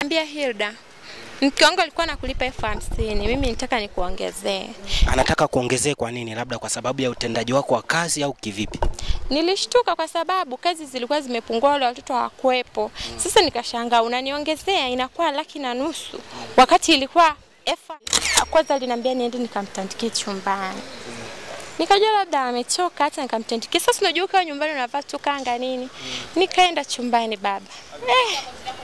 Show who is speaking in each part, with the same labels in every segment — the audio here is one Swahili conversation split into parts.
Speaker 1: Ambia Hilda, mke wangu alikuwa nakulipa elfu hamsini mimi nitaka nikuongezee.
Speaker 2: Anataka kuongezee kwa nini? Labda kwa sababu ya utendaji wako wa kazi au kivipi?
Speaker 1: Nilishtuka kwa sababu kazi zilikuwa zimepungua, wale watoto hawakuwepo. Sasa nikashangaa unaniongezea inakuwa laki na nusu wakati ilikuwa elfu. Kwanza aliniambia niende nikamtandikie chumbani, nikajua labda amechoka, hata nikamtandikia. Sasa unajua ukiwa nyumbani unavaa tu kanga nini, nikaenda chumbani baba eh.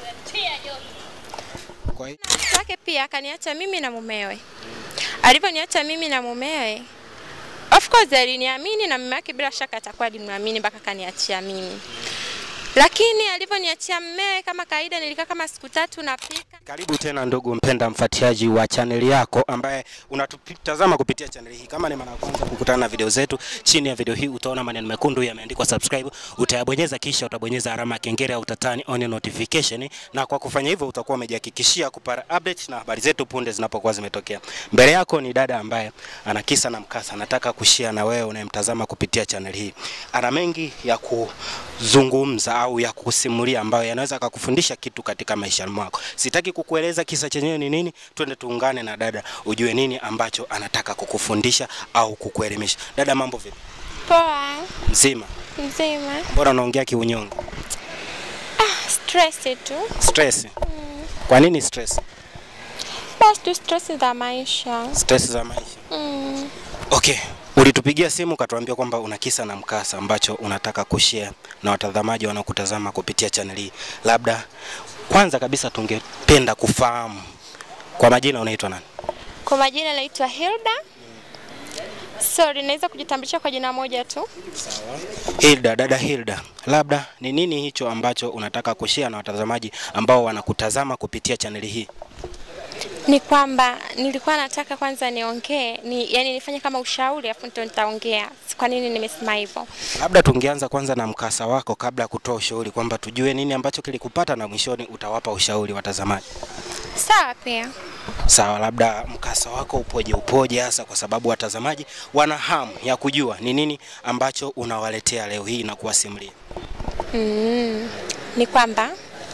Speaker 2: Kwa hiyo
Speaker 1: Mke wake pia akaniacha mimi na mumewe. Alivyoniacha mimi na mumewe, of course aliniamini na mume wake bila shaka atakuwa alimwamini mpaka akaniachia mimi. Lakini alivyoniachia mumewe, kama kawaida, nilikaa kama siku tatu napika.
Speaker 2: Karibu tena ndugu mpenda mfuatiliaji wa chaneli yako ambaye unatutazama kupitia chaneli hii. Kama ni mara ya kwanza kukutana na video zetu, chini ya video hii utaona maneno mekundu yameandikwa subscribe, utayabonyeza kisha utabonyeza alama ya kengele au tatani on notification, na kwa kufanya hivyo utakuwa umejihakikishia kupata update na habari zetu punde zinapokuwa zimetokea. Mbele yako ni dada ambaye ana kisa na mkasa, nataka kushare na wewe unayemtazama kupitia chaneli hii. Ana mengi ya kuzungumza au ya kusimulia ambayo yanaweza kukufundisha kitu katika maisha mwako. Sitaki kukueleza kisa chenyewe ni nini, twende tuungane na dada ujue nini ambacho anataka kukufundisha au kukuelimisha. Dada, mambo vipi?
Speaker 1: Poa,
Speaker 2: Mzima?
Speaker 1: mzima.
Speaker 2: Mbona unaongea kiunyonge?
Speaker 1: Ah, stress tu.
Speaker 2: Stress? Kwa nini stress?
Speaker 1: Basi tu stress za maisha.
Speaker 2: Stress za maisha.
Speaker 1: Mm.
Speaker 2: Okay, ulitupigia simu ukatuambia kwamba una kisa na mkasa ambacho unataka kushare na watazamaji wanaokutazama kupitia channel hii. Labda kwanza kabisa tungependa kufahamu kwa majina unaitwa nani?
Speaker 1: Kwa majina naitwa Hilda. Sorry, naweza kujitambulisha kwa jina moja tu.
Speaker 2: Hilda, dada Hilda, labda ni nini hicho ambacho unataka kushare na watazamaji ambao wanakutazama kupitia chaneli hii?
Speaker 1: ni kwamba nilikuwa nataka kwanza niongee ni, yani nifanye kama ushauri afu ndo nitaongea kwa nini nimesema hivyo.
Speaker 2: Labda tungeanza kwanza na mkasa wako kabla ya kutoa ushauri, kwamba tujue nini ambacho kilikupata na mwishoni utawapa ushauri watazamaji.
Speaker 1: Sawa pia.
Speaker 2: Sawa, labda mkasa wako upoje upoje, hasa kwa sababu watazamaji wana hamu ya kujua ni nini ambacho unawaletea leo hii na kuwasimulia.
Speaker 1: Mm, ni kwamba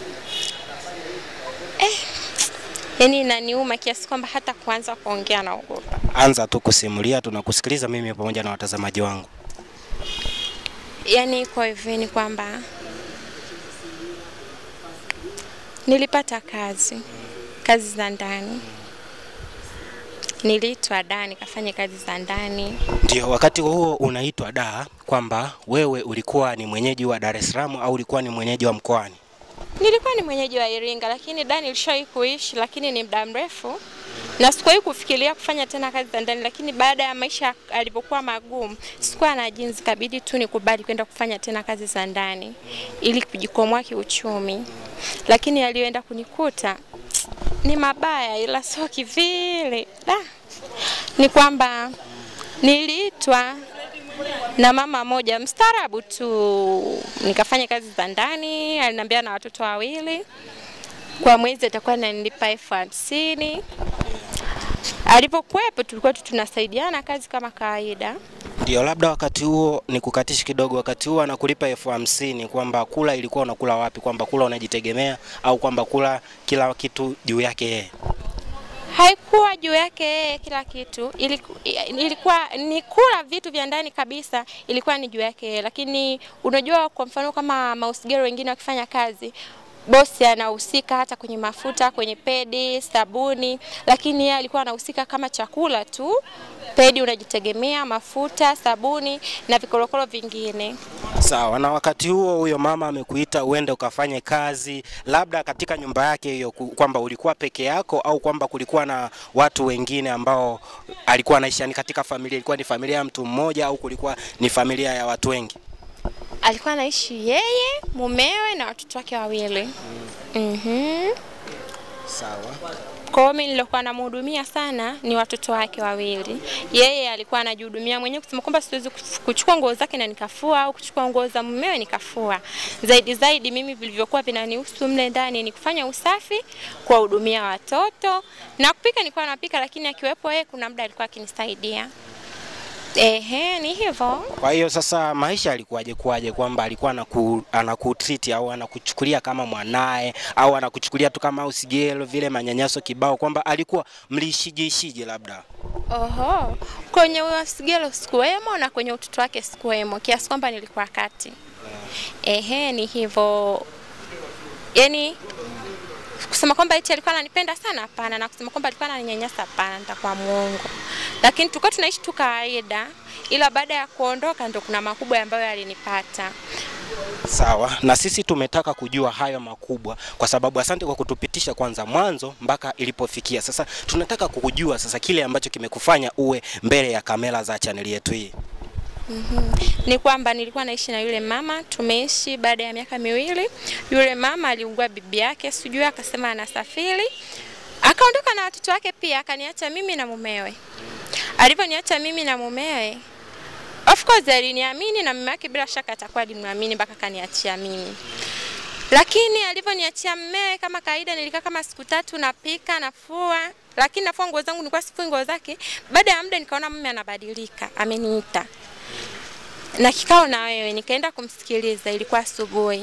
Speaker 1: eh, yani inaniuma kiasi kwamba hata kuanza kuongea naogopa.
Speaker 2: Anza tu kusimulia, tunakusikiliza mimi pamoja na watazamaji wangu.
Speaker 1: Yani iko hivi, ni kwamba nilipata kazi kazi za ndani, niliitwa da nikafanya kazi za ndani.
Speaker 2: Ndio, wakati huo unaitwa da, kwamba wewe ulikuwa ni mwenyeji wa Dar es Salaam au ulikuwa ni mwenyeji wa mkoani?
Speaker 1: Nilikuwa ni mwenyeji wa Iringa, lakini da nilishawahi kuishi, lakini ni muda mrefu na sikuwahi kufikiria kufanya tena kazi za ndani, lakini baada ya maisha alivyokuwa magumu, sikuwa na jinsi, kabidi tu nikubali kwenda kufanya tena kazi za ndani ili kujikwamua kiuchumi, lakini yaliyoenda kunikuta ni mabaya, ila sio kivile. Da, ni kwamba niliitwa na mama moja mstaarabu tu, nikafanya kazi za ndani. Aliniambia na watoto wawili, kwa mwezi atakuwa ananilipa elfu hamsini. Alipokuwepo tulikuwa tu tunasaidiana kazi kama kawaida.
Speaker 2: Ndio, labda wakati huo ni kukatishi kidogo, wakati huo anakulipa elfu hamsini kwamba kula ilikuwa unakula wapi? Kwamba kula unajitegemea au kwamba kula kila kitu juu yake yeye?
Speaker 1: Haikuwa juu yake yeye kila kitu, iliku, ilikuwa ni kula vitu vya ndani kabisa, ilikuwa ni juu yake yeye. Lakini unajua, kwa mfano kama mausigero wengine wakifanya kazi bosi anahusika hata kwenye mafuta, kwenye pedi, sabuni, lakini yeye alikuwa anahusika kama chakula tu. Pedi unajitegemea, mafuta, sabuni na vikorokoro vingine.
Speaker 2: Sawa. Na wakati huo huyo mama amekuita uende ukafanye kazi, labda katika nyumba yake hiyo, ku- kwamba ulikuwa peke yako au kwamba kulikuwa na watu wengine ambao alikuwa anaishi, yani katika familia ilikuwa ni familia ya mtu mmoja au kulikuwa ni familia ya watu wengi?
Speaker 1: Alikuwa anaishi yeye, mumewe na watoto wake wawili. Mhm.
Speaker 2: Sawa.
Speaker 1: Kwa hiyo mimi nilikuwa namhudumia sana ni watoto wake wawili. Yeye alikuwa anajihudumia mwenyewe kusema kwamba siwezi kuf- kuchukua nguo zake na nikafua au kuchukua nguo za mumewe nikafua. Zaidi zaidi mimi vilivyokuwa vinanihusu mle ndani ni kufanya usafi, kuwahudumia watoto na kupika nilikuwa napika, lakini akiwepo yeye kuna muda alikuwa akinisaidia. Ehe, ni hivyo.
Speaker 2: Kwa hiyo sasa maisha alikuwaje kuwaje, kwamba alikuwa anaku, anakutreat au anakuchukulia kama mwanaye au anakuchukulia tu kama usigelo vile manyanyaso kibao, kwamba alikuwa mliishije ishije labda?
Speaker 1: Oho, kwenye usigelo sikuwemo na kwenye utoto wake sikuwemo, kiasi kwamba nilikuwa kati. Ehe, ni hivyo. Yaani kusema kwamba eti alikuwa ananipenda sana, hapana, na kusema kwamba alikuwa ananinyanyasa, hapana, nitakuwa muongo. Lakini tulikuwa tunaishi tu kawaida, ila baada ya kuondoka ndo kuna makubwa ambayo yalinipata.
Speaker 2: Sawa, na sisi tumetaka kujua hayo makubwa, kwa sababu asante kwa kutupitisha kwanza mwanzo mpaka ilipofikia. Sasa tunataka kujua sasa kile ambacho kimekufanya uwe mbele ya kamera za chaneli yetu hii.
Speaker 1: ni kwamba nilikuwa naishi na yule mama, tumeishi baada ya miaka miwili. Yule mama aliugua bibi yake, sijui akasema anasafiri, akaondoka na watoto wake pia, akaniacha mimi na mumewe. Alivyoniacha mimi na mumewe, of course aliniamini na mume wake bila shaka atakuwa alimwamini mpaka akaniachia mimi. Lakini alivyoniachia mumewe, kama kawaida, nilikaa kama siku tatu napika, nafua, lakini nafua nguo zangu, nilikuwa sifui nguo zake. Baada ya muda nikaona mume anabadilika, ameniita na kikao na wewe, nikaenda kumsikiliza, ilikuwa asubuhi.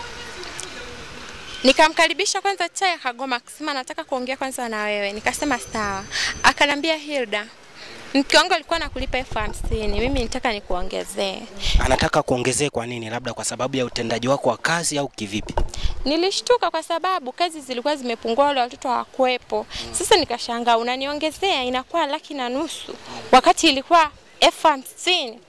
Speaker 1: Nikamkaribisha kwanza chai, akagoma akasema nataka kuongea kwanza na wewe. Nikasema sawa. Akanambia Hilda, mke wangu alikuwa nakulipa elfu hamsini mimi nitaka nikuongezee.
Speaker 2: Anataka kuongezea kwa nini? Labda kwa sababu ya utendaji wako wa kazi au kivipi?
Speaker 1: Nilishtuka kwa sababu kazi zilikuwa zimepungua, wale watoto hawakuwepo. Sasa nikashangaa, unaniongezea inakuwa laki na nusu wakati ilikuwa elfu hamsini.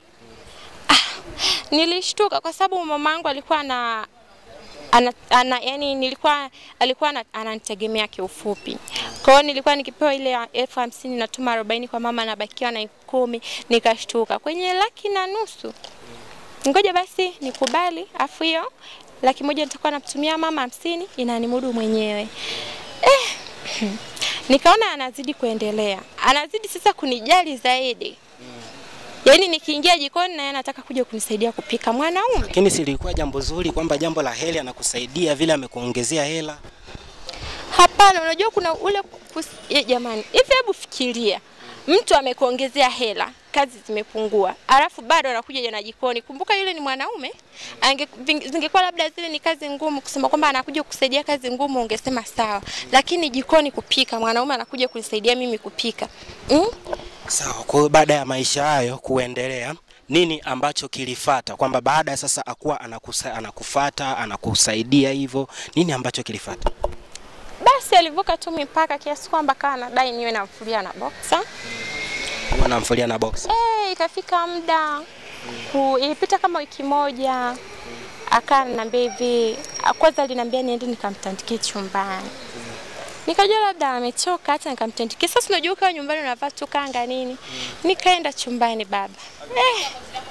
Speaker 1: Nilishtuka kwa sababu mamangu alikuwa na ana, ana, yani nilikuwa alikuwa ana- ananitegemea kiufupi. Kwa hiyo nilikuwa nikipewa ile ya elfu hamsini natuma arobaini kwa mama nabakiwa na elfu kumi nikashtuka kwenye laki na nusu. Ngoja basi nikubali, afu hiyo laki moja nitakuwa namtumia mama hamsini inanimudu mwenyewe eh. Nikaona anazidi kuendelea, anazidi sasa kunijali zaidi. Yaani nikiingia jikoni naye anataka kuja kunisaidia kupika mwanaume.
Speaker 2: Lakini si ilikuwa jambo zuri kwamba jambo la heri anakusaidia vile amekuongezea hela.
Speaker 1: Hapana, unajua kuna ule kus... ya, jamani, hivi hebu fikiria, mtu amekuongezea hela, kazi zimepungua, alafu bado anakuja jana jikoni. Kumbuka yule ni mwanaume, ange ving- zingekuwa labda zile ni kazi ngumu, kusema kwamba anakuja kusaidia kazi ngumu, ungesema sawa, lakini jikoni kupika, mwanaume anakuja kunisaidia mimi kupika mm?
Speaker 2: Sawa. Kwa hiyo baada ya maisha hayo kuendelea, nini ambacho kilifata? Kwamba baada ya sasa akuwa anakusa, anakufata anakusaidia hivyo, nini ambacho kilifata?
Speaker 1: Basi alivuka tu mipaka kiasi kwamba kawa anadai niwe namfulia na boxer.
Speaker 2: Huwa anamfulia na box.
Speaker 1: Eh, ikafika muda ku, ilipita kama wiki moja, akaa ananiambia hivi, kwanza aliniambia niende nikamtandikie chumbani. Nikajua labda amechoka, hata nikamtandikia. Sasa unajua ukiwa nyumbani unavaa tu kanga nini, nikaenda chumbani baba. Eh,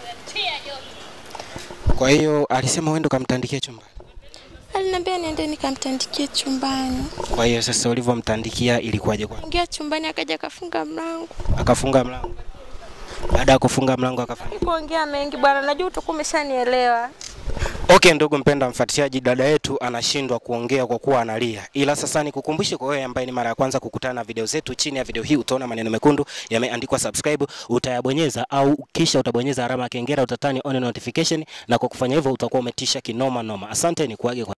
Speaker 2: Kwa hiyo alisema uende ukamtandikie chumba.
Speaker 1: aliniambia niende nikamtandikie chumbani.
Speaker 2: Kwa hiyo sasa ulivyomtandikia ilikuwaje kwa?
Speaker 1: Ingia chumbani, akaja akafunga mlango.
Speaker 2: Akafunga mlango. Baada ya kufunga mlango akafanya.
Speaker 1: Kuongea mengi bwana, najua utakuwa umeshanielewa.
Speaker 2: Okay, ndugu mpenda mfuatiliaji, dada yetu anashindwa kuongea kwa kuwa analia, ila sasa nikukumbushe kwa wewe ambaye ni mara ya kwanza kukutana na video zetu, chini ya video hii utaona maneno mekundu yameandikwa subscribe, utayabonyeza au kisha utabonyeza alama ya kengele, utatani on notification, na kwa kufanya hivyo utakuwa umetisha kinoma noma. Asante, ni kuage kwa